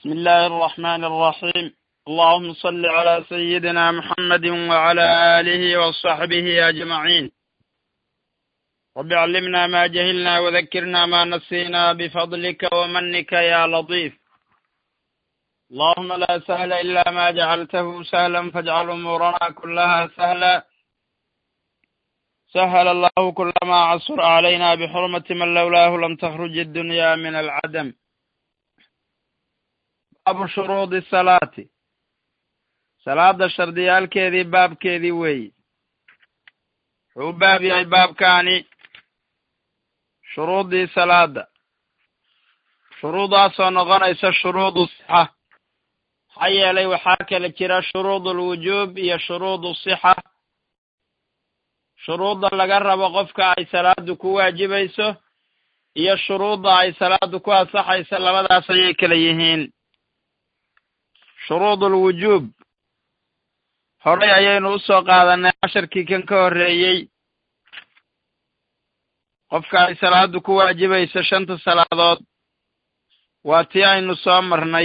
بسم الله الرحمن الرحيم اللهم صل على سيدنا محمد وعلى آله وصحبه أجمعين رب علمنا ما جهلنا وذكرنا ما نسينا بفضلك ومنك يا لطيف اللهم لا سهل إلا ما جعلته سهلا فاجعل أمورنا كلها سهلا سهل الله كل ما عصر علينا بحرمة من لولاه لم تخرج الدنيا من العدم baabu shuruudi salaati salaada shardiyaalkeedii baabkeedii weeyi wuxuu u baab yahay baabkaani shuruuddii salaada shuruudaasoo noqonaysa shuruudu sixa maxaa yeelay waxaa kala jira shuruud ulwujuub iyo shuruudu sixa shuruudda laga rabo qofka ay salaadu ku waajibayso iyo shuruudda ay salaadu ku ansaxayso labadaas ayay kala yihiin shuruud ulwujuub horay ayaynu u soo qaadanay casharkii kan ka horreeyey qofka ay salaadu ku waajibayso shanta salaadood waa tii aynu soo marnay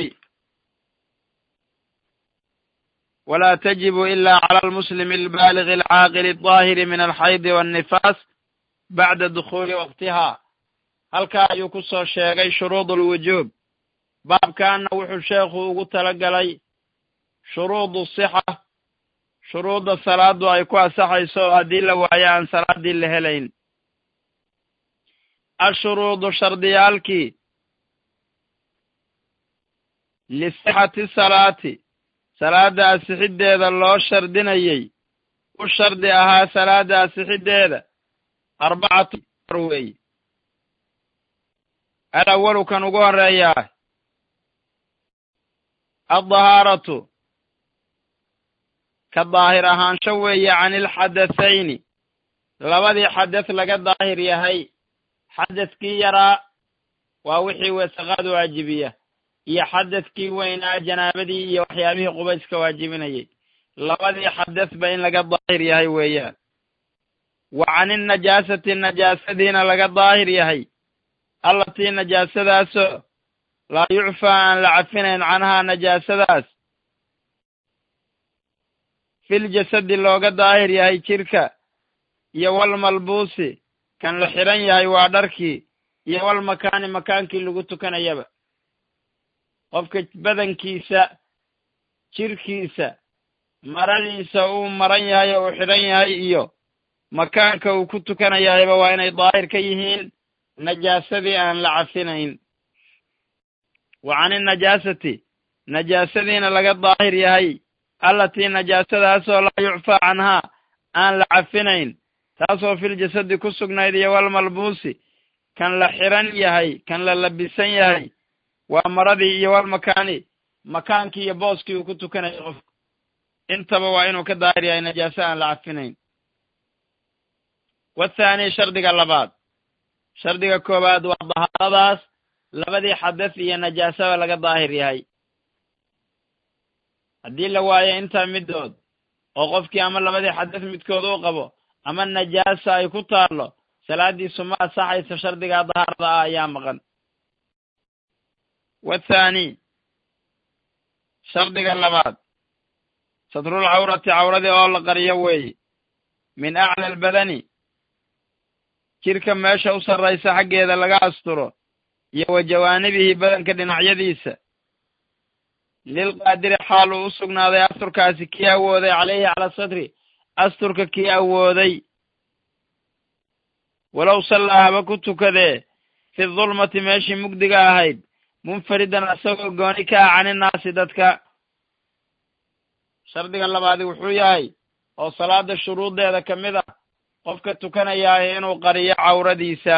walaa tajibu ila cala almuslimi albaaligi alcaaqili aldaahiri min alxaydi waannifaas bacda dukhuuli waqtiha halkaa ayuu ku soo sheegay shuruud ulwujuub baabkaana wuxuu sheekhu ugu talagalay shuruudu sixa shuruudda salaadu ay ku ansaxayso oo haddii la waayo aan salaaddii la helayn ashuruudu shardiyaalkii lisixati salaati salaada asixiddeeda loo shardinayey u shardi ahaa salaada asixiddeeda arbacatu weeye alawalu kan ugu horreeyaa addahaaratu ka daahir ahaansho weeye can ilxadathayni labadii xadeth laga daahir yahay xadethkii yaraa waa wixii wasaqaad waajibiya iyo xadethkii weynaa janaabadii iyo waxyaabihii qubayska waajibinayay labadii xadethba in laga daahir yahay weeyaan wa can innajaasati najaasadiina laga daahir yahay allatii najaasadaasoo laa yucfaa aan la cafinayn canhaa najaasadaas fil jasadi looga daahir yahay jirka iyo walmalbuusi kan la xidhan yahay waa dharkii iyo walmakaani makaankii lagu tukanayaba qofka badankiisa jirkiisa maradiisa uu maran yahay oo uu xidhan yahay iyo makaanka uu ku tukanayahayba waa inay daahir ka yihiin najaasadii aan la cafinayn wa can innajaasati najaasadiina laga daahir yahay allatii najaasadaasoo laa yucfaa canhaa aan la cafinayn taasoo fil jasadi ku sugnayd iyo walmalbuusi kan la xiran yahay kan la labisan yahay waa maradii iyo walmakaani makaankii iyo booskii uu ku tukanaya qofku intaba waa inuu ka daahir yahay najaaso aan la cafinayn wathaani shardiga labaad shardiga koowaad waa dahaaradaas labadii xadeth iyo najaasaba laga daahir yahay haddii la waayo intaa middood oo qofkii ama labadii xadeth midkood uu qabo ama najaasa ay ku taallo salaaddiisu ma asaxayso shardigaa dahaarada ah ayaa maqan wathaani shardiga labaad satrul cawrati cawradii oo la qariyo weeye min acla albadani jirka meesha u sarraysa xaggeeda laga asturo iyo wa jawaanibihi badanka dhinacyadiisa lilqaadiri xaal uu u sugnaaday asturkaasi kii awooday caleyhi cala satri asturka kii awooday walow sallaa haba ku tukadee fi dulmati meeshii mugdiga ahayd munfaridan isagoo gooni ka ah caninnaasi dadka shardiga labaadi wuxuu yahay oo salaada shuruuddeeda ka mid ah qofka tukanayaahi inuu qariyo cawradiisa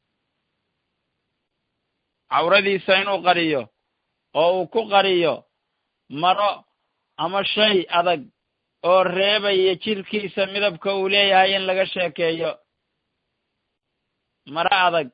cawradiisa inuu qariyo oo uu ku qariyo maro ama shay adag oo reebaya jirkiisa midabka uu leeyahay in laga sheekeeyo maro adag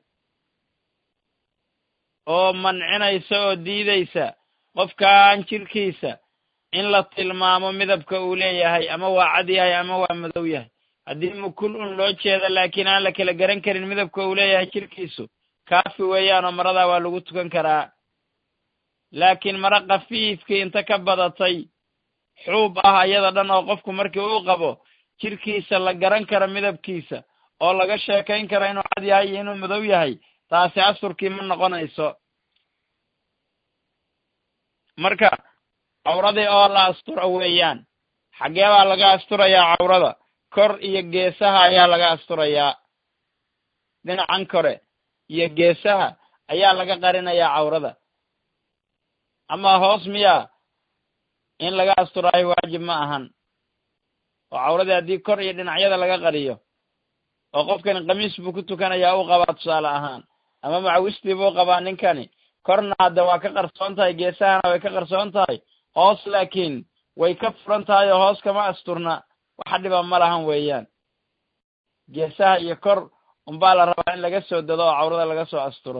oo mancinaysa oo diidaysa qofkaan jirkiisa in la tilmaamo midabka uu leeyahay ama waa cad yahay ama waa madow yahay haddii mukul un loo jeeda laakiin aan la kala garan karin midabka uu leeyahay jirkiisu kaafi weeyaanoo maradaa waa lagu tukan karaa laakiin mara kafiifkii inta ka badatay xuub ah ayada dhan oo qofku markii uu qabo jirkiisa la garan karo midabkiisa oo laga sheekayn karo inuu cad yahay iyo inuu madow yahay taasi asturkii ma noqonayso marka cawradii oo la asturo weeyaan xaggee baa laga asturayaa cawrada kor iyo geesaha ayaa laga asturayaa dhinacan kore iyo geesaha ayaa laga qarinayaa cawrada ama hoos miyaa in laga asturaayo waajib ma ahan oo cawradii haddii kor iyo dhinacyada laga qariyo oo qofkani khamiis buu ku tukanayaa u qabaa tusaale ahaan ama macawistii buu qabaa ninkani korna hadda waa ka qarsoon tahay geesahana way ka qarsoon tahay hoos laakiin way ka furan tahay oo hoos kama asturna waxa dhiba ma lahan weeyaan geesaha iyo kor unbaa la rabaa in laga soo dado oo cawrada laga soo asturo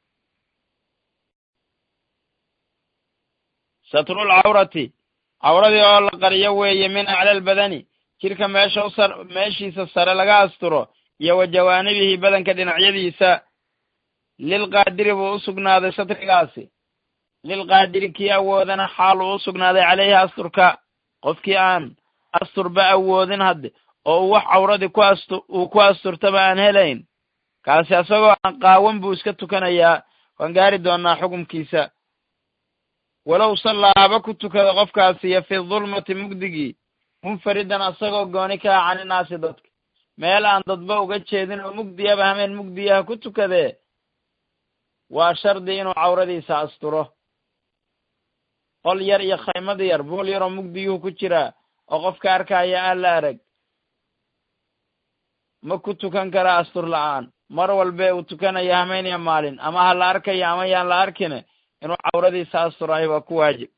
satrul cawrati cawradii oo la qariyo weeye min acla albadani jirka meesha u sar meeshiisa sare laga asturo iyo wa jawaanibihi badanka dhinacyadiisa lilqaadiri buu u sugnaaday satrigaasi lilqaadiri kii awoodana xaal uu u sugnaaday caleyhi asturka qofkii aan asturba awoodin hadde oo uu wax cawradii ku astu uu ku asturtaba aan helayn kaasi isagoo aan qaawan buu iska tukanayaa waan gaari doonaa xukumkiisa walow sallaa haba ku tukada qofkaasi iyo fi dulmati mugdigii munfaridan asagoo gooni ka ah caninaasi dadka meel aan dadba uga jeedin oo mugdiyaba hameen mugdiyaha ku tukadee waa shardi inuu cawradiisa asturo qol yar iyo khaymad yar buul yaroo mugdiyuhu ku jiraa oo qofka arkaya aan la arag ma ku tukan karaa astur la-aan mar walbe uu tukanaya hameen iyo maalin ama ha la arkayo ama yaan la arkine inuu cawradiisa asturayo waa ku waajib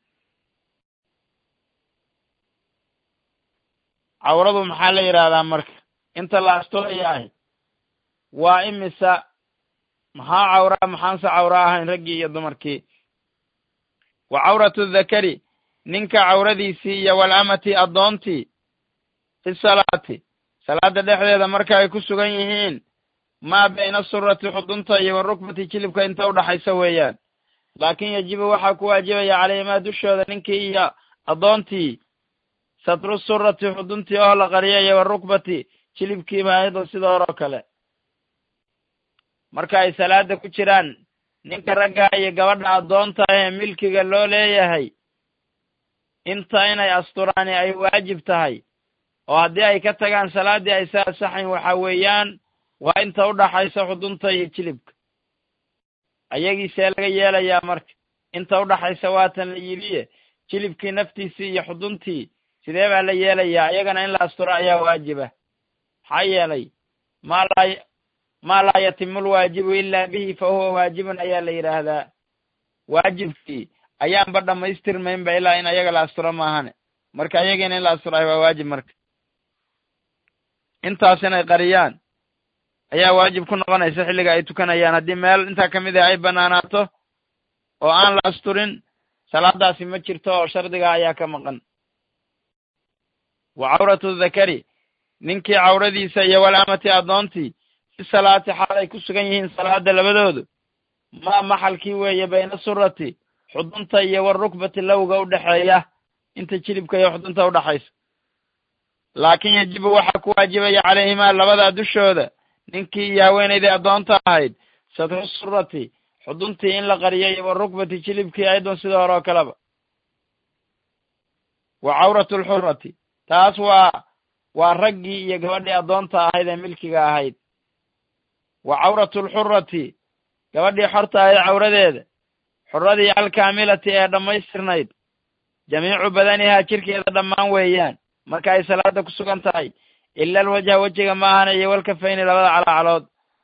cawradu maxaa la yidhaahdaa marka inta la asturayaah waa imisa maxaa cawraa maxaanse cawra ahayn raggii iyo dumarkii wa cawratu dhakari ninka cawradiisii iyo walamati addoontii fi salaati salaada dhexdeeda marka ay ku sugan yihiin maa bayna surati xudunta iyo warukbati jilibka inta udhaxaysa weeyaan laakin yajibu waxaa ku waajibaya calayhimaa dushooda ninkii iyo addoontii satru surati xuduntii oo la qariya iyo warukbati jilibkiiba ayadoo sida horoo kale marka ay salaada ku jiraan ninka ragga iyo gabadha addoonta ee milkiga loo leeyahay inta inay asturaani ay waajib tahay oo haddii ay ka tagaan salaaddii ay sa asaxayn waxa weeyaan waa inta udhaxaysa xudunta iyo jilibka ayagiisee laga yeelayaa marka inta udhaxaysa waatan la yidhiye jilibkii naftiisii iyo xuduntii sidee baa la yeelayaa iyagana in la asturo ayaa waajiba maxaa yeelay maa laa maa laa yatimu lwaajibu ilaa bihi fa huwa waajibun ayaa la yidhaahdaa waajibkii ayaanba dhammaystirmaynba ilaa in ayaga la asturo maahane marka ayagiina in la asturayo waa waajib marka intaas inay qariyaan ayaa waajib ku noqonaysa xilliga ay tukanayaan haddii meel intaa ka mid ah ay banaanaato oo aan la asturin salaadaasi ma jirto oo shardiga ayaa ka maqan wa cawratu dhakari ninkii cawradiisa iyo walamati addoontii fi salaati xaal ay ku sugan yihiin salaada labadoodu maa maxalkii weeye bayna surati xudunta iyo warukbati lowga udhexeeya inta jilibka iyo xudunta udhaxaysa laakin yajibu waxaa ku waajibaya calayhimaa labadaa dushooda ninkii iyo haweenaydii addoonta ahayd satru surati xuduntii in la qariyo iyo warukbati jilibkii ayadon sida hore oo kaleba wa cawratu lxurati taas waa waa raggii iyo gabadhii addoonta ahayd ee milkiga ahayd wa cawratu lxurati gabadhii xorta ahayd cawradeeda xuradii alkaamilati ee dhammaystirnayd jamiicu badanihaa jirkeeda dhammaan weeyaan marka ay salaada ku sugan tahay ila alwajha wejiga maahana iyo walkafayni labada calaacalood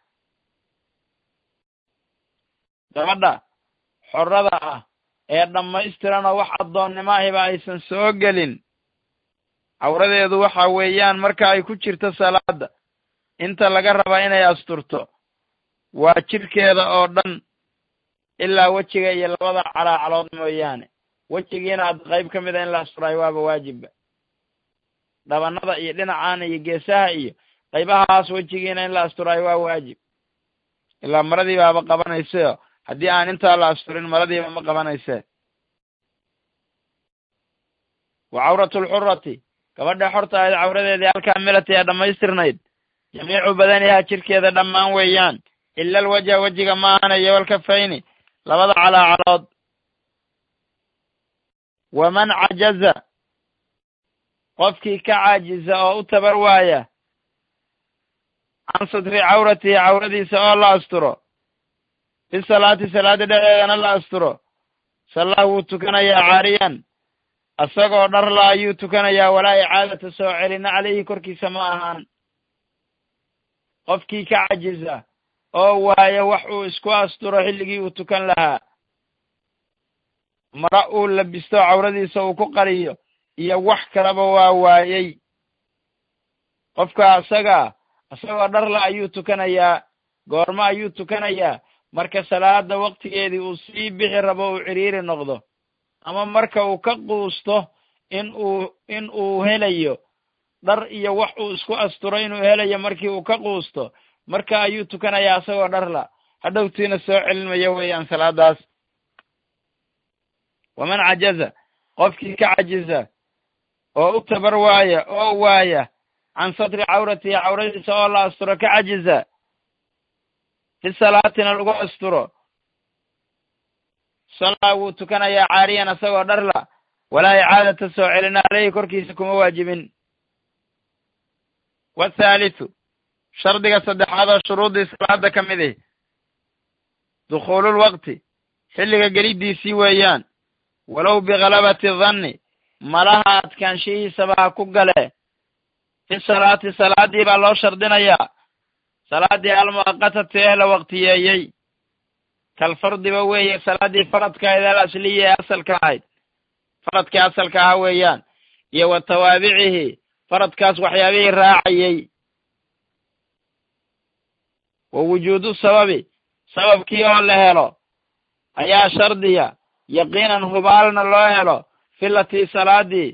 gabadha xorada ah ee dhammaystiran oo wax addoonnimo ahiba aysan soo gelin cawradeedu waxa weeyaan marka ay ku jirto salaada inta laga raba inay asturto waa jirkeeda oo dhan ilaa wejiga iyo labada calaacalood mooyaane wejigiina hadda qayb ka mid a in la asturayo waaba waajibba dhabanada iyo dhinacaana iyo geesaha iyo qaybahaas wejigiina in la asturayo waa waajib ilaa maradii baaba qabanaysayo haddii aan intaa la asturin maradiiba ma qabanayse wa cawratu lxurati gabadha xorta ahayd cawradeedii alkaamilati ee dhammaystirnayd jamiicu badanihaa jirkeeda dhammaan weeyaan ila alwajha wejiga maahana iyo walkafayni labada calaacalood waman cajaza qofkii ka caajiza oo u tabar waaya can satri cawratihi cawradiisa oo la asturo fi salaati salaada dhexdeedana la asturo sallah wuu tukanayaa caariyan isagoo dharla ayuu tukanayaa walaa icaadata soo celina caleyhi korkiisa ma ahaan qofkii ka cajiza oo waaya wax uu isku asturo xilligii uu tukan lahaa mara uu labisto cawradiisa uu ku qariyo iyo wax kaleba waa waayey qofka isagaa isagoo dharla ayuu tukanayaa goormo ayuu tukanayaa marka salaada waktigeedii uu sii bixi rabo uu ciriiri noqdo ama marka uu ka quusto in uu in uu helayo dhar iyo wax uu isku asturo inuu helayo markii uu ka quusto marka ayuu tukanayaa isagoo dharla hadhowtiina soo celinmaya weeyaan salaadaas waman cajaza qofkii ka cajiza oo u tabar waaya oo waaya can satri cawratihi cawradiisa oo la asturo ka cajiza fi salaatina lagu asturo sallaa wuu tukanayaa caariyan isagoo dharla walaa icaadata soo celina caleyhi korkiisa kuma waajibin wathaalithu shardiga saddexaad oo shuruuddii salaada ka mid ihi dukhuululwaqti xilliga geliddiisii weeyaan walow bikhalabati danni malaha adkaanshihiisaba ha ku gale fi salaati salaaddii baa loo shardinayaa salaaddii almu'aqatati ee la waqtiyeeyey kalfardiba weeye salaaddii faradka ahayd al asliya ee asalka ahayd faradkii asalka ahaa weeyaan iyo wa tawaabicihi faradkaas waxyaabihii raacayey wa wujuudu sababi sababkii oo la helo ayaa shardiya yaqiinan hubaalna loo helo filatii salaadii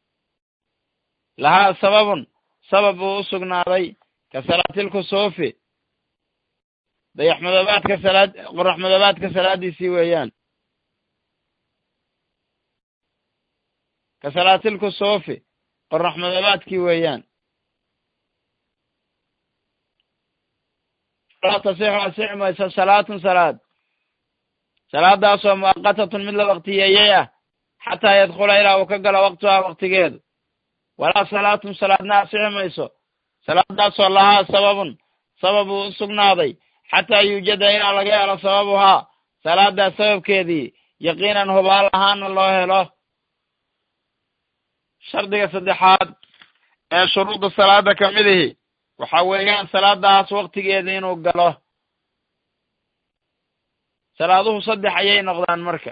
lahaa sababun sabab buu u sugnaaday ka salaatilkusuufi dayaxmadoobaadka salaad qoraxmadoobaadka salaadiisii weeyaan ka salaatilkusuufi qoraxmadoobaadkii weeyaan laa tasixu asixi mayso salaatun salaad salaadaasoo mu'aqatatun mid la waqtiyeeyey ah xataa yadkhula ilaa uu ka galo waqtuhaa waqtigeedu walaa salaatun salaadna asixi mayso salaadaasoo lahaa sababun sabab uu u sugnaaday xataa yuujada ilaa laga helo sababuhaa salaadaas sababkeedii yaqiinan hubaal ahaana loo helo shardiga saddexaad ee shuruudda salaada ka mid ihi waxa weeyaan salaadaas waktigeeda inuu galo salaaduhu saddex ayay noqdaan marka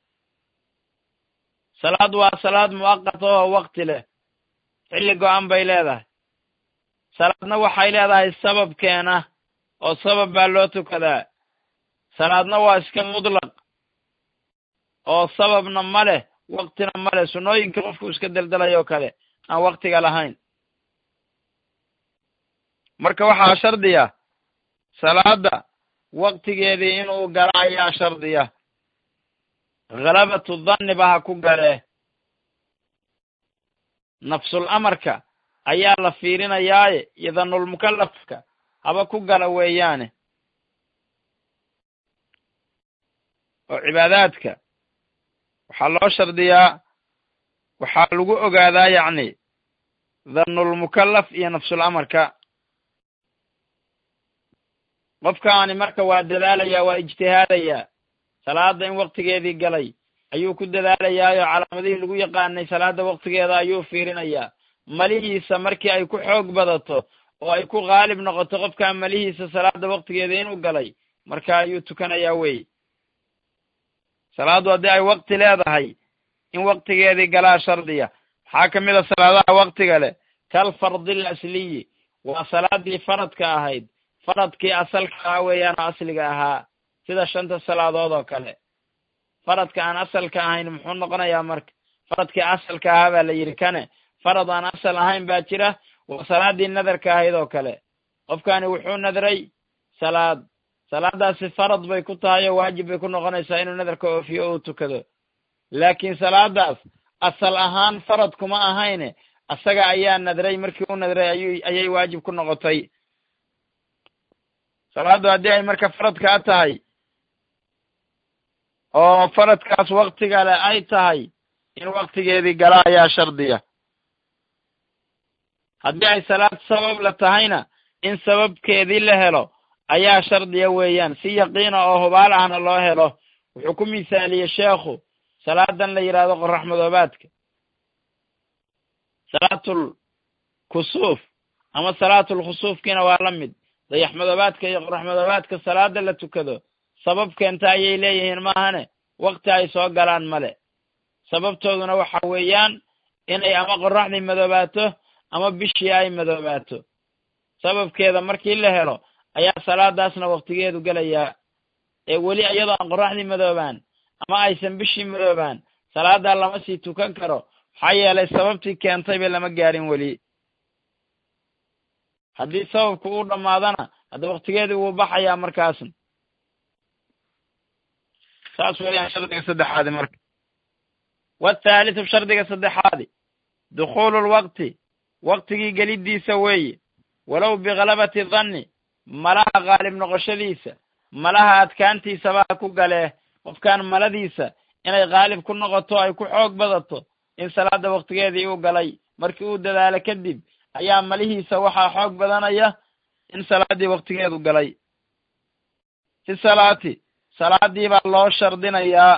salaad waa salaad mu'aqata oo wakti leh xilli go-an bay leedahay salaadna waxay leedahay sababkeena oo sabab baa loo tukadaa salaadna waa iska mutlaq oo sababna ma leh waktina ma leh sunnooyinka qofku iska deldelayoo kale aan waktiga lahayn marka waxaa shardiya salaada waktigeedii inuu gala ayaa shardiya khalabatu danniba ha ku galee nafsul amarka ayaa la fiirinayaaye iyo danulmukallafka haba ku gala weeyaane oo cibaadaadka waxaa loo shardiyaa waxaa lagu ogaadaa yacni danulmukallaf iyo nafsul amarka qofkaani marka waa dadaalayaa waa ijtihaadayaa salaada in waktigeedii galay ayuu ku dadaalayaayoo calaamadihii lagu yaqaanay salaada waktigeeda ayuu fiirinayaa malihiisa markii ay ku xoog badato oo ay ku qaalib noqoto qofkaa malihiisa salaada waktigeeda inuu galay marka ayuu tukanayaa wey salaaddu haddii ay wakti leedahay in waktigeedii galaa shardiya maxaa ka mid a salaadaha waktiga leh kal fardil asliyi waa salaadii faradka ahayd faradkii asalka ahaa weeyaan oo asliga ahaa sida shanta salaadood oo kale faradka aan asalka ahayn muxuu noqonayaa marka faradkii asalka ahaa baa la yidhi kane farad aan asal ahayn baa jira waa salaadii nadarka ahayd oo kale qofkani wuxuu nadray salaad salaadaasi farad bay ku tahay oo waajib bay ku noqonaysaa inuu nadarka oofiyo uu tukado laakiin salaadaas asal ahaan farad kuma ahayne asaga ayaa nadray markii u nadray ayu ayay waajib ku noqotay salaaddu haddii ay marka faradkaa tahay oo faradkaas waktiga le ay tahay in waktigeedii gala ayaa shardiya haddii ay salaad sabab la tahayna in sababkeedii la helo ayaa shardiya weeyaan si yaqiina oo hubaal ahna loo helo wuxuu ku misaaliyey sheekhu salaadan la yidhaahdo qorax madoobaadka salaatul kusuuf ama salaatul khusuufkiina waa la mid dayax madoobaadka iyo qorax madoobaadka salaada la tukado sabab keenta ayay leeyihiin maahane wakti ay soo galaan male sababtooduna waxa weeyaan inay ama qoraxdii madoobaato ama bishii ay madoobaato sababkeeda markii la helo ayaa salaadaasna waktigeedu gelayaa ee weli iyadoo aan qoraxdii madoobaan ama aysan bishii madoobaan salaadaa lama sii tukan karo maxaa yeelay sababtii keentayba lama gaarin weli haddii sababku uu dhammaadana hadda waktigeedii wuu baxayaa markaasna saas weeyaan shardiga saddexaadi marka wathaalithu shardiga saddexaadi dukhuulu lwaqti waktigii geliddiisa weeye walow bikhalabati danni malaha qaalib noqoshadiisa malaha adkaantiisabaa ku galee qofkaan maladiisa inay qaalib ku noqoto ay ku xoog badato in salaada waktigeedii uu galay markii uu dadaalo kadib ayaa malihiisa waxaa xoog badanaya in salaaddii waktigeedu galay fi salaati salaadii baa loo shardinayaa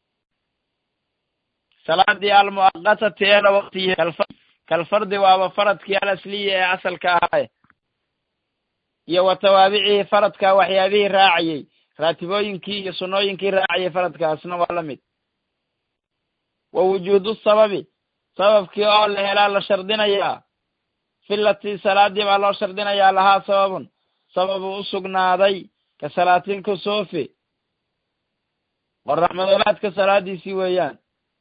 salaadii almu'aqatati ee la waktiyi kalfardi waaba faradkii alasliya ee asalka ahaaye iyo wa tawaabicihii faradka waxyaabihii raacayey raatibooyinkii iyo sunnooyinkii raacayay faradkaasna waa la mid wa wujuudu sababi sababkii oo la helaa la shardinayaa filatii salaadii baa loo shardinayaa lahaa sababun sababu u sugnaaday ka salaatil kusuufi qorax madoobaadka salaadiisii weeyaan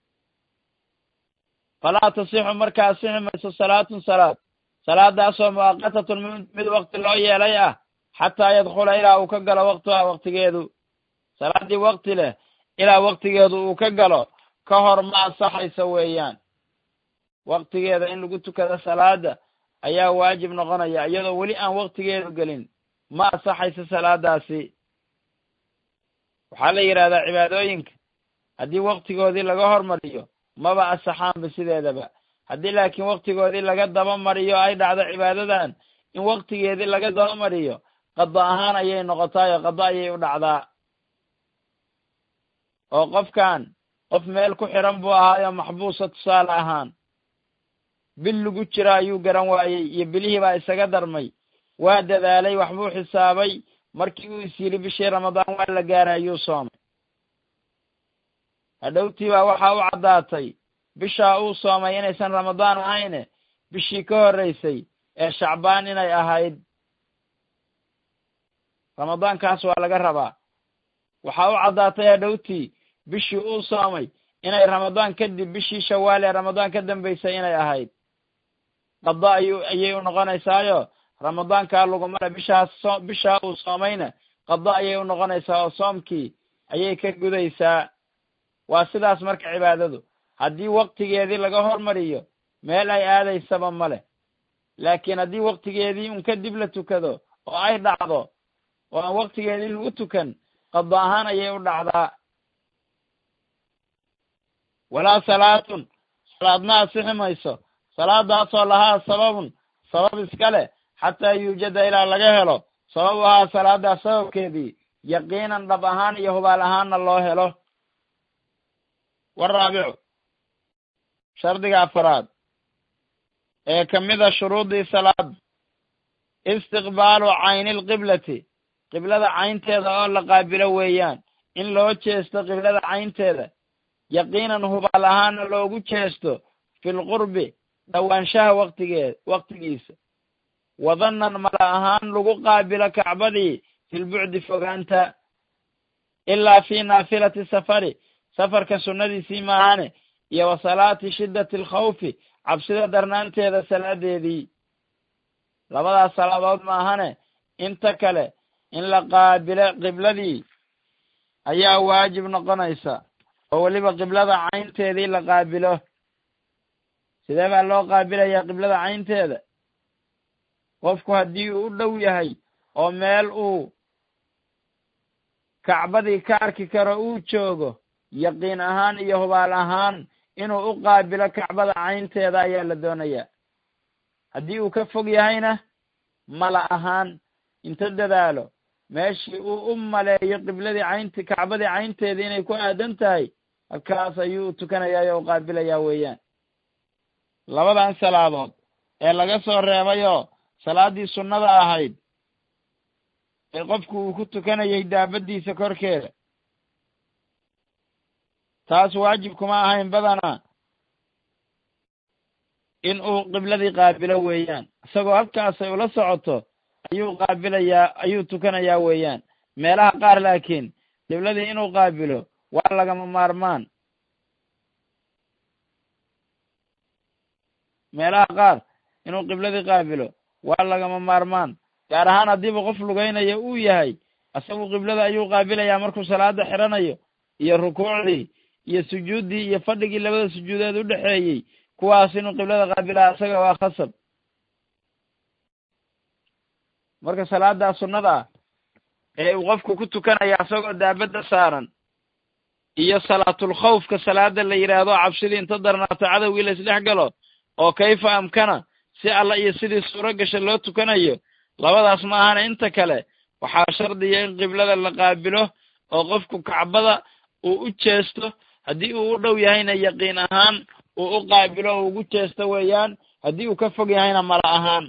falaa tasixu markaa asixi mayso salaatun salaad salaadaasoo mu'aqatatun mid wakti loo yeelay ah xataa yadkhula ilaa uu ka galo waktuha waktigeedu salaaddii wakti leh ilaa waktigeedu uu ka galo ka hor ma ansaxayso weeyaan waktigeeda in lagu tukado salaada ayaa waajib noqonaya iyadoo weli aan waktigeedu gelin ma ansaxayso salaadaasi waxaa la yidhahdaa cibaadooyinka haddii waktigoodii laga hormariyo maba asaxaanba sideedaba haddii laakiin waktigoodii laga daba mariyo ay dhacdo cibaadadan in waktigeedii laga daba mariyo qado ahaan ayay noqotaayo qado ayay u dhacdaa oo qofkan qof meel ku xiran buu ahaayo maxbuusa tusaale ahaan bil lagu jira ayuu garan waayey iyo bilihii baa isaga darmay waa dadaalay waxbuu xisaabay markii uu is yidhi bishii ramadaan waa la gaaray ayuu soomay hadhowtii baa waxaa u caddaatay bishaa uu soomay inaysan ramadaan ahayne bishii ka horreysay ee shacbaan inay ahayd ramadaankaas waa laga rabaa waxaa u caddaatay hadhowtii bishii uu soomay inay ramadaan kadib bishii shawaal ee ramadaan ka dambaysay inay ahayd qado ayu ayay u noqonaysaayo ramadaankaa lagumale bishaas so bishaa uu soomayna qado ayay u noqonaysaa oo soomkii ayay ka gudaysaa waa sidaas marka cibaadadu haddii waktigeedii laga hormariyo meel ay aadaysaba male laakiin haddii waktigeedii un kadib la tukado oo ay dhacdo oo aan waktigeedii lagu tukan qado ahaan ayay u dhacdaa walaa salaatun salaadna asixi mayso salaadaasoo lahaa sababun sabab iska leh xataa yuujada ilaa laga helo sababu ahaa salaadaas sababkeedii yaqiinan dhab ahaan iyo hubaal ahaanna loo helo waraabicu shardiga afaraad ee ka mida shuruudii salaad istiqbaalu cayni lqiblati qiblada caynteeda oo la qaabilo weeyaan in loo jeesto qiblada caynteeda yaqiinan hubaal ahaana loogu jeesto fi lqurbi dhowaanshaha waktigeed waktigiisa wadannan mala ahaan lagu qaabilo kacbadii filbucdi fogaanta ilaa fi naafilati safari safarka sunnadiisii maahane iyo wa salaati shiddati alkhawfi cabsida darnaanteeda salaadeedii labadaas salaadood maahane inta kale in la qaabilo qibladii ayaa waajib noqonaysa oo weliba qiblada caynteedii la qaabilo sidee baa loo qaabilayaa qiblada caynteeda qofku haddii uu u dhow yahay oo meel uu kacbadii ka arki karo uu joogo yaqiin ahaan iyo hubaal ahaan inuu u qaabilo kacbada caynteeda ayaa la doonayaa haddii uu ka fog yahayna mala ahaan inta dadaalo meeshii uu u maleeyo qibladii caynti kacbadii caynteeda inay ku aadan tahay halkaas ayuu u tukanayaa o u qaabilayaa weeyaan labadan salaadood ee laga soo reebayoo salaaddii sunnada ahayd ee qofku uu ku tukanayay daabaddiisa korkeeda taas waajib kuma ahayn badanaa in uu qibladii qaabilo weeyaan isagoo halkaasay ula socoto ayuu qaabilayaa ayuu tukanayaa weeyaan meelaha qaar laakiin qibladii inuu qaabilo waa lagama maarmaan meelaha qaar inuu qibladii qaabilo waa lagama maarmaan gaar ahaan haddiiba qof lugaynayo uu yahay isagu qiblada ayuu qaabilayaa markuu salaada xidhanayo iyo rukuucdii iyo sujuuddii iyo fadhigii labada sujuudeed u dhexeeyey kuwaas inuu qiblada qaabilaa isaga waa khasab marka salaadaa sunnada ah ee uu qofku ku tukanaya isagoo daabadda saaran iyo salaatul khawfka salaada la yidhaahdo cabsidii inta darnaato cadowgii la isdhex galo oo kayfa amkana si alla iyo sidii suuro gasha loo tukanayo labadaas ma ahana inta kale waxaa shardiya in qiblada la qaabilo oo qofku kacbada uu u jeesto haddii uu u dhow yahayna yaqiin ahaan uu u qaabilo oo ugu jeesto weeyaan haddii uu ka fog yahayna mala ahaan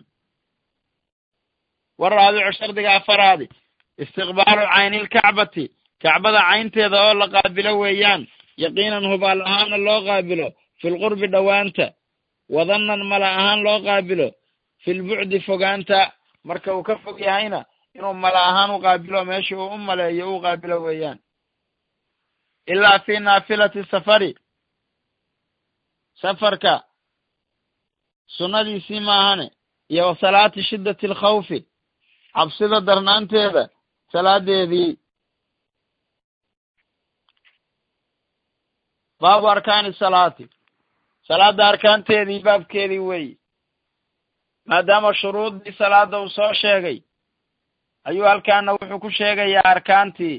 war raabicu shardiga afaraadi istiqbaalu caynilkacbati kacbada caynteeda oo la qaabilo weeyaan yaqiinan hubaal ahaana loo qaabilo filqurbi dhowaanta wadannan mala ahaan loo qaabilo filbucdi fogaanta marka uu ka fog yahayna inuu mala ahaan u qaabilo meeshii uu u maleeyo uu qaabilo weeyaan ilaa fi naafilati safari safarka sunnadiisii maahane iyo wa salaati shiddati alkhawfi cabsida darnaanteeda salaadeedii baabu arkaani salaati salaadda arkaanteedii baabkeedii weeye maadaama shuruuddii salaadda uu soo sheegay ayuu halkaana wuxuu ku sheegayaa arkaantii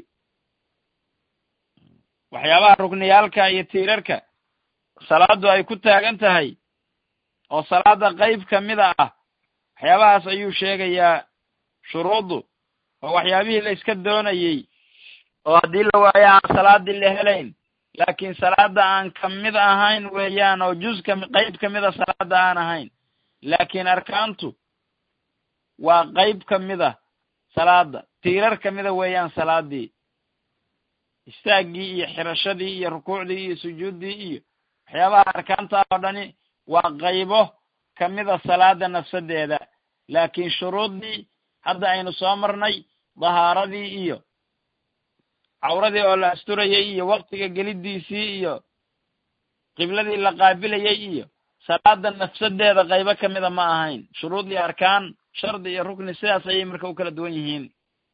waxyaabaha rukniyaalka iyo tiirarka salaaddu ay ku taagan tahay oo salaadda qayb ka mida ah waxyaabahaas ayuu sheegayaa shuruuddu oo waxyaabihii la iska doonayey oo haddii la waayo aan salaaddii la helayn laakiin salaadda aan ka mid ahayn weeyaan oo juz ka qayb ka mida salaadda aan ahayn laakiin arkaantu waa qayb ka mid a salaadda tiirar ka mida weeyaan salaaddii istaaggii iyo xirashadii iyo rukuucdii iyo sujuuddii iyo waxyaabaha arkaanta oo dhani waa qaybo ka mida salaada nafsadeeda laakiin shuruuddii hadda aynu soo marnay dahaaradii iyo cawradii oo la asturayay iyo waktiga geliddiisii iyo qibladii la qaabilayay iyo salaada nafsadeeda qaybo ka mida ma ahayn shuruud iyo arkaan shardi iyo rukni sidaas ayay marka u kala duwan yihiin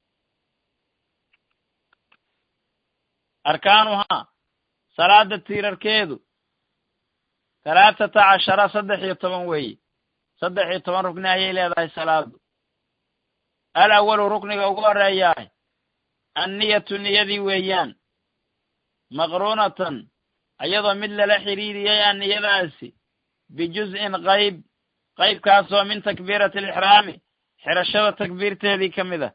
arkaanuhaa salaada tiirarkeedu talaatata cashara saddex iyo toban weeye saddex iyo toban rukni ayay leedahay salaadu al awalu rukniga ugu horeeyaah anniyatu niyadii weeyaan maqruunatan ayadoo mid lala xidhiiriyey a niyadaasi bijuz'in qayb qaybkaasoo min takbiirati alixraami xirashada takbiirteedii ka mid a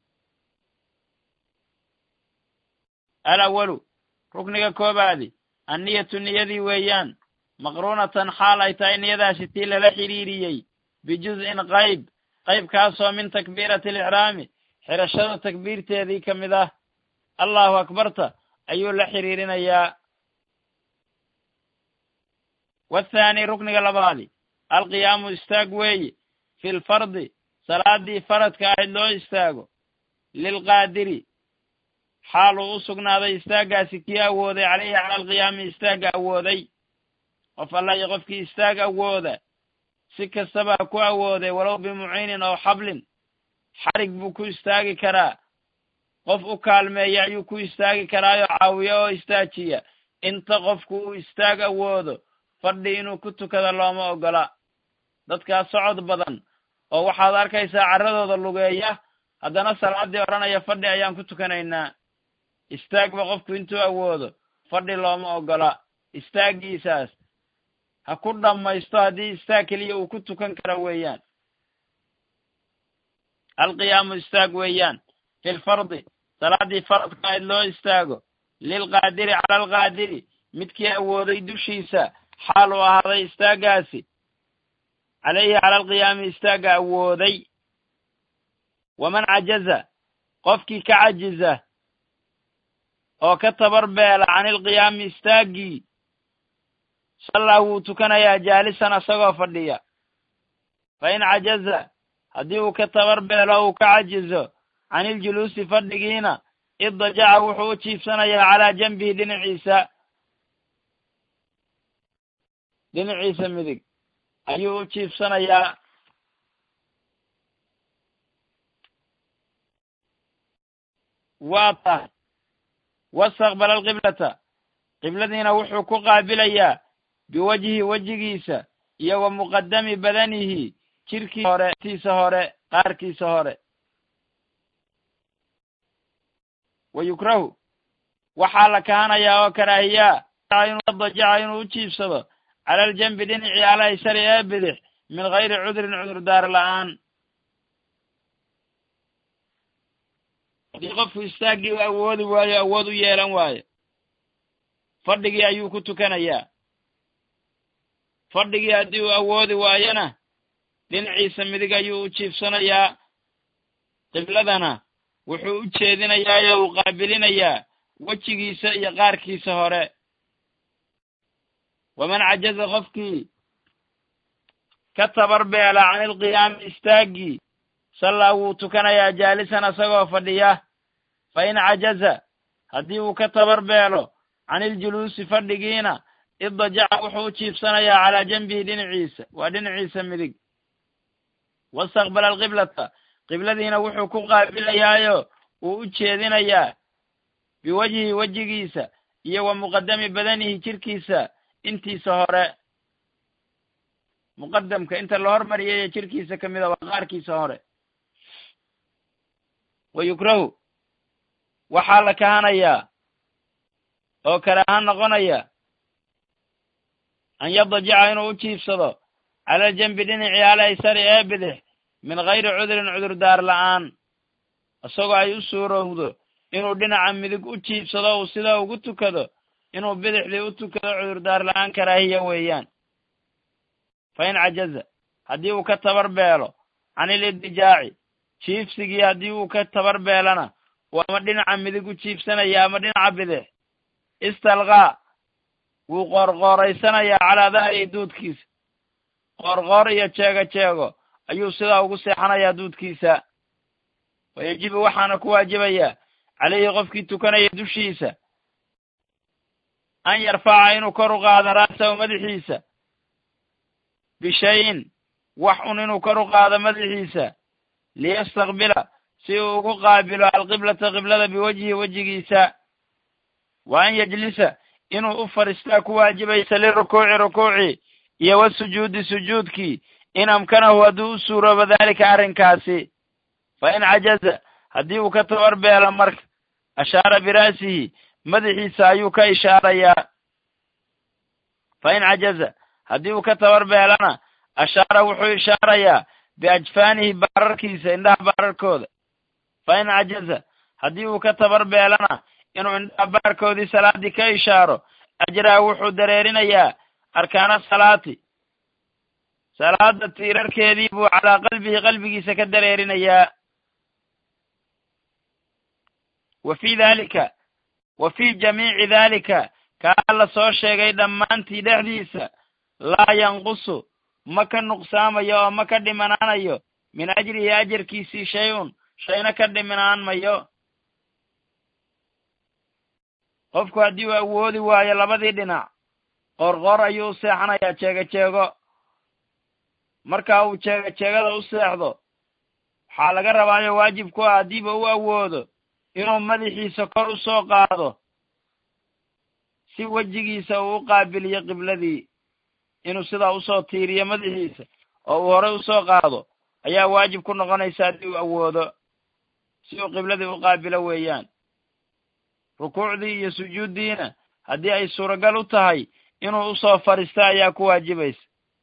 al awalu rukniga koobaadi anniyatu niyadii weeyaan maqruunatan xaal ay tahay niyadaasi tii lala xidhiiriyey bijuz'in qayb qaybkaasoo min takbiirati alixraami xirashada takbiirteedii ka mid ah allahu akbarta ayuu la xidhiirinayaa wathaani rukniga labaadi alqiyaamu istaag weeye fi lfardi salaadii faradka ahayd loo istaago lilqaadiri xaal uu u sugnaaday istaaggaasi kii awooday caleyhi cala alqiyaami istaagga awooday qof alla iyo qofkii istaag awooda si kastaba ha ku awooday walow bimuciinin oo xablin xarig buu ku istaagi karaa qof u kaalmeeya ayuu ku istaagi karaayoo caawiya oo istaajiya inta qofku uu istaag awoodo fadhi inuu ku tukado looma ogola dadkaas socod badan oo waxaad arkaysaa carradooda lugeeya haddana salaaddii odhanaya fadhi ayaan ku tukanaynaa istaagba qofku intuu awoodo fadhi looma ogola istaaggiisaas ha ku dhammaysto haddii istaag keliya uu ku tukan karo weeyaan alqiyaamu istaag weeyaan filfardi salaaddii faradka ayd loo istaago lilqaadiri cala alqaadiri midkii awooday dushiisa xaal uu ahaaday istaaggaasi calayhi cala alqiyaami istaagga awooday waman cajaza qofkii ka cajiza oo ka tabar beela can ilqiyaami istaaggii sallaa wuu tukanayaa jaalisan asagoo fadhiya fa in cajaza haddii uu ka tabar beelo uu ka cajizo can iljuluusi fadhigiina iddajaca wuxuu u jiifsanayaa calaa janbihi dhinaciisa dhinaciisa midig ayuu u jiifsanayaa waa tahay wastaqbala alqiblata qibladiina wuxuu ku qaabilayaa biwajhi wejigiisa iyo wa muqadami badanihi jirkii hore tiisa hore qaarkiisa hore wa yukrahu waxaa la kahanayaa oo karaahiyaa dajaca inuu u jiibsado cala aljanbi dhinacii alaysari ee bidix min gayri cudrin cudurdaar la'aan haddii qofku istaaggii u awoodi waayo awood u yeelan waayo fadhigii ayuu ku tukanayaa fadhigii haddii uu awoodi waayona dhinaciisa midig ayuu u jiifsanayaa qibladana wuxuu u jeedinayaa oo uu qaabilinayaa wejigiisa iyo qaarkiisa hore waman cajaza qofkii ka tabar beela can ilqiyaami istaaggii sallaa wuu tukanayaa jaalisan asagoo fadhiya fa in cajaza haddii uu ka tabar beelo can iljuluusi fadhigiina iddajaca wuxuu u jiibsanayaa calaa janbihi dhinaciisa waa dhinaciisa midig wastaqbala alqiblata qibladiina wuxuu ku qaabilayaayo uu u jeedinayaa biwajhi wejigiisa iyo wa muqadami badanihi jirkiisa intiisa hore muqadamka inta la hormariyay ee jirkiisa ka mida waa qaarkiisa hore wa yukrahu waxaa la kahanayaa oo karaahan noqonaya an yadajica inuu u jiifsado cala aljanbi dhinacii alaysari ee bidix min gayri cudrin cudurdaar la'aan isagoo ay u suurowdo inuu dhinaca midig u jiibsado uu sidaa ugu tukado inuu bidixdii u tukado cudurdaar la'aan karaahiya weeyaan fa in cajaza haddii uu ka tabar beelo can ilidijaaci jiifsigii haddii uu ka tabar beelana uu ama dhinaca midig u jiibsanaya ama dhinaca bidix istalqaa wuu qoorqooraysanayaa calaa dahrihi duudkiisa qoorqoor iyo jeego jeego ayuu sidaa ugu seexanayaa duudkiisa wa yajibu waxaana ku waajibayaa calayhi qofkii tukanaya dushiisa an yarfaca inuu kor u qaado ra'sahu madaxiisa bishayin wax un inuu kor u qaado madaxiisa liyastaqbila si uu ugu qaabilo alqiblata qiblada biwajhi wejigiisa wa an yajlisa inuu u fadhiistaa ku waajibaysa lirukuuci rukuuci iyo wasujuudi sujuudkii in amkanahu hadduu u suuroobo daalika arrinkaasi fa in cajaza haddii uu ka tabar beelo marka ashaara bira'sihi madaxiisa ayuu ka ishaarayaa fa in cajaza haddii uu ka tabar beelana ashaara wuxuu ishaarayaa biajfaanihi baararkiisa indhaha baararkooda fa in cajaza haddii uu ka tabar beelana inuu indhaha baarkoodii salaaddii ka ishaaro ajraa wuxuu dareerinayaa arkaana salaati salaada tiirarkeedii buu calaa qalbihi qalbigiisa ka dareerinayaa wa fii daalika wa fii jamiici daalika kaa la soo sheegay dhammaantii dhexdiisa laa yanqusu ma ka nuqsaamayo oo ma ka dhimanaanayo min ajrihi ajarkiisii shay-un shayna ka dhimanaan mayo qofku haddii uu awoodi waayo labadii dhinac qoorqoor ayuu u seexanayaa jeego jeego markaa uu jeego jeegada u seexdo waxaa laga rabaayo waajib ku ah haddiiba u awoodo inuu madaxiisa kor u soo qaado si wejigiisa uu u qaabiliyo qibladii inuu sidaa usoo tiiriyo madaxiisa oo uu horey usoo qaado ayaa waajib ku noqonaysa haddii uu awoodo si uu qibladii u qaabilo weeyaan rukuucdii iyo sujuuddiina haddii ay suuragal u tahay inuu usoo fadhiista ayaa ku waajibaysa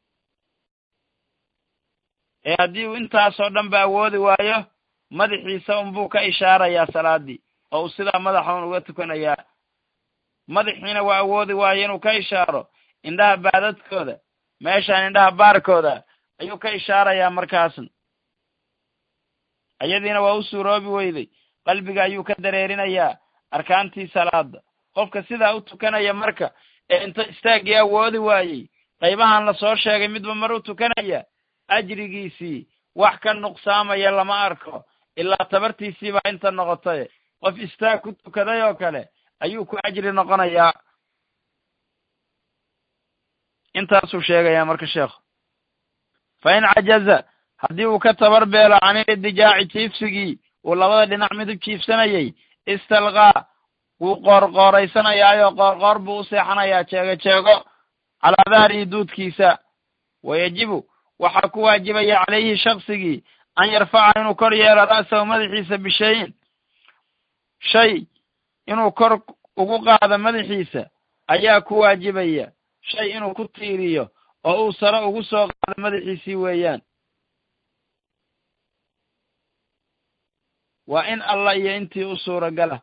ee haddii uu intaasoo dhan ba awoodi waayo madaxiisa unbuu ka ishaarayaa salaadii oo uu sidaa madaxa un uga tukanayaa madaxiina waa awoodi waayo inuu ka ishaaro indhaha baadadkooda meeshaan indhaha baarkooda ayuu ka ishaarayaa markaasna iyadiina waa u suuroobi weyday qalbiga ayuu ka dareerinayaa arkaantii salaada qofka sidaa u tukanaya marka ee inta istaaggii awoodi waayey qaybahan lasoo sheegay midba mar u tukanaya ajrigiisii wax ka nuqsaamaya lama arko ilaa tabartiisii baa inta noqotay qof istaag ku tukaday oo kale ayuu ku ajri noqonayaa intaasuu sheegayaa marka sheekhu fa in cajaza haddii uu ka tabar beelo can ilidijaaci jiifsigii uu labada dhinac midub jiifsanayay istalqaa wuu qoorqooraysanayaayo qoorqoor buu u seexanayaa jeego jeego calaa dahrihi duudkiisa wayajibu waxaa ku waajibaya calayhi shaksigii an yarfaca inuu kor yeelo ra'sahu madaxiisa bishayin shay inuu kor ugu qaado madaxiisa ayaa ku waajibaya shay inuu ku tiiriyo oo uu sare ugu soo qaado madaxiisii weeyaan waa in allah iyo intii u suuragala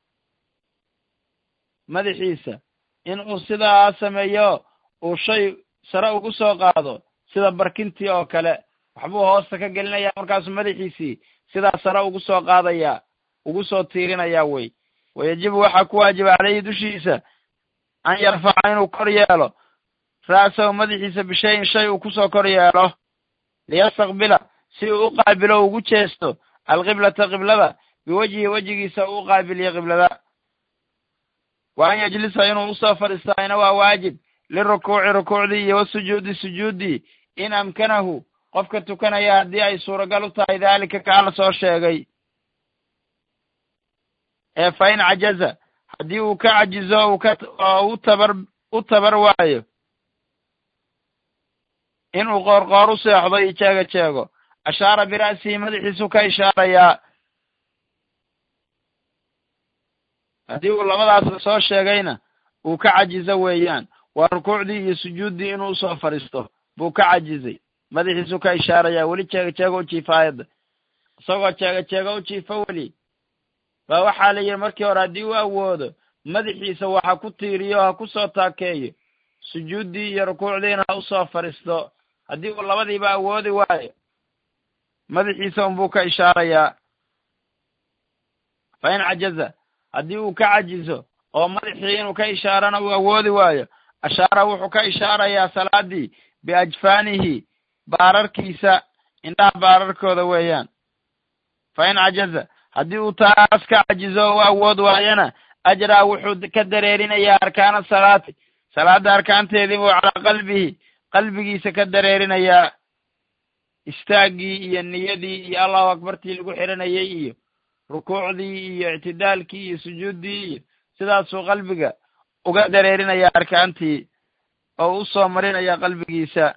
madaxiisa in uu sidaa sameeyo uu shay sare ugu soo qaado sida barkintii oo kale waxbuu hoosta ka gelinayaa markaasuu madaxiisii sidaa sare ugu soo qaadayaa ugu soo tiirinayaa wey wayajibu waxaa ku waajiba caleyhi dushiisa an yarfaca inuu kor yeelo ra'sahu madaxiisa bishayin shay uu kusoo kor yeelo liyastaqbila si uu u qaabilo ugu jeesto alqiblata qiblada biwejhi wejigiisa uu u qaabiliyo qiblada wa an yajlisa inuu usoo fadhiistaayna waa waajib lirukuuci rukuucdii iyo wasujuudi sujuuddii in amkanahu qofka tukanaya haddii ay suuragal u tahay daalika kaa la soo sheegay ee fa in cajaza haddii uu ka cajizo uu ka oo u tabar u tabar waayo inuu qoorqoor u seexdo iyo jeego jeego ashaara bira'sihi madaxiisu ka ishaarayaa haddii uu labadaasba soo sheegayna uu ka cajizo weeyaan waa rukuucdii iyo sujuuddii inuu usoo fadhiisto buu ka cajizay madaxiisu ka ishaarayaa weli jeego jeego u jiifa aayadda isagoo jeego jeego u jiifa weli baa waxaa la yidhi markii hore haddii uu awoodo madaxiisa waxa ku tiiriyo ha ku soo taakeeyo sujuuddii iyo rukuucdiina ha usoo fadhiisto haddii uu labadiiba awoodi waayo madaxiisa unbuu ka ishaarayaa fa in cajaza haddii uu ka cajizo oo madaxii inuu ka ishaarana uu awoodi waayo ashaara wuxuu ka ishaarayaa salaadii biajfaanihi baararkiisa indhaha baararkooda weeyaan fa in cajaza haddii uu taas ka cajizo oo u awood waayana ajraa wuxuu ka dareerinayaa arkaana salaati salaada arkaanteedii buu calaa qalbihi qalbigiisa ka dareerinayaa istaaggii iyo niyadii iyo allahu akbartii lagu xiranayay iyo rukuucdii iyo ictidaalkii iyo sujuuddii iyo sidaasuu qalbiga uga dareerinayaa arkaantii oo u soo marinaya qalbigiisa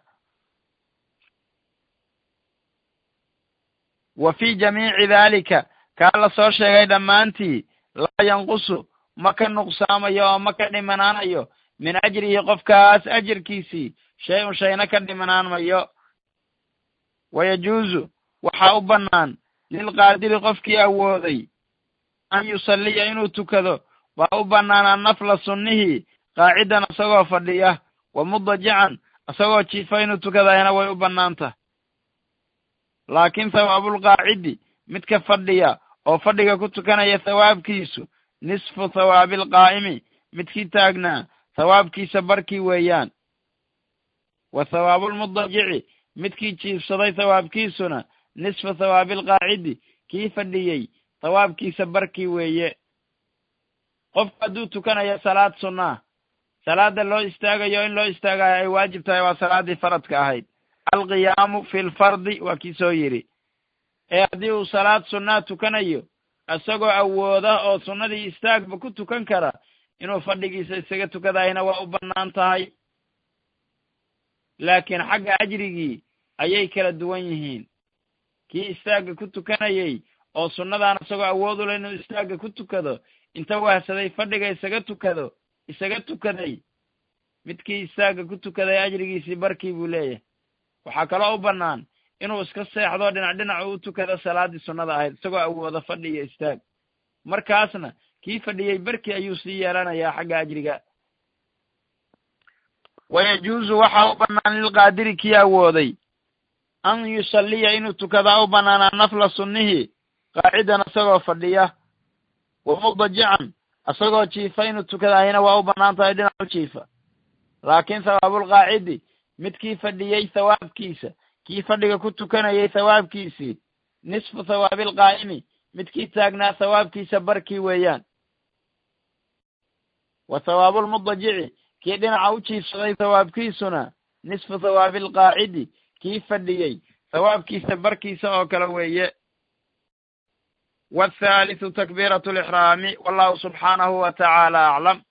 wa fii jamiici daalika kaa la soo sheegay dhammaantii laa yanqusu ma ka nuqsaamayo oo ma ka dhimanaanayo min ajrihi qofkaas ajirkiisii shay un shayna ka dhimanaanmayo wayajuuzu waxaa u bannaan lilqaadiri qofkii awooday an yusalliya inuu tukado waa u bannaan annafla sunnihii qaacidan isagoo fadhiya wa mudajican isagoo jiifa inuu tukadayana way u bannaan tahay laakiin thawaabulqaacidi midka fadhiya oo fadhiga ku tukanaya thawaabkiisu nisfu thawaabilqaa'imi midkii taagnaa thawaabkiisa barkii weeyaan wa thawaabulmudajici midkii jiifsaday thawaabkiisuna nisfa thawaabilqaacidi kii fadhiyey thawaabkiisa barkii weeye qofku hadduu tukanayo salaad sunnaa salaada loo istaagayo in loo istaagayo ay waajib tahay waa salaaddii faradka ahayd alqiyaamu fi lfardi waa kii soo yidhi ee haddii uu salaad sunnaa tukanayo isagoo awooda oo sunnadii istaagba ku tukan kara inuu fadhigiisa isaga tukadayna waa u bannaan tahay laakiin xagga ajrigii ayay kala duwan yihiin kii istaagga ku tukanayey oo sunnadan isagoo awood u leh inuu istaagga ku tukado inta wahsaday fadhiga isaga tukado isaga tukaday midkii istaagga ku tukaday ajrigiisii barkii buu leeyahay waxaa kaloo u bannaan inuu iska seexdo dhinac dhinac u tukado salaaddii sunnada ahayd isagoo awoodo fadhi iyo istaag markaasna kii fadhiyey barkii ayuu sii yeelanayaa xagga ajriga wayajuusu waxaa u bannaan lilqaadiri kii awooday an yusalliya inuu tukadaa u bannaanaa nafla sunnihii qaacidan isagoo fadhiya wa mudajican isagoo jiifa inuu tukadaayana waa u bannaan tahay dhinac u jiifa laakiin hawaabulqaacidi midkii fadhiyey thawaabkiisa kii fadhiga ku tukanayay thawaabkiisii nisfu thawaabilqaa'imi midkii taagnaa thawaabkiisa barkii weeyaan wa thawaabulmudajici kii dhinaca u jiifsaday thawaabkiisuna nisfu thawaabilqaacidi kii fadhiyey thawaabkiisa barkiisa oo kale weeye waalthaalithu takbiiratu alixraami wallahu subxaanahu wa tacaala aclam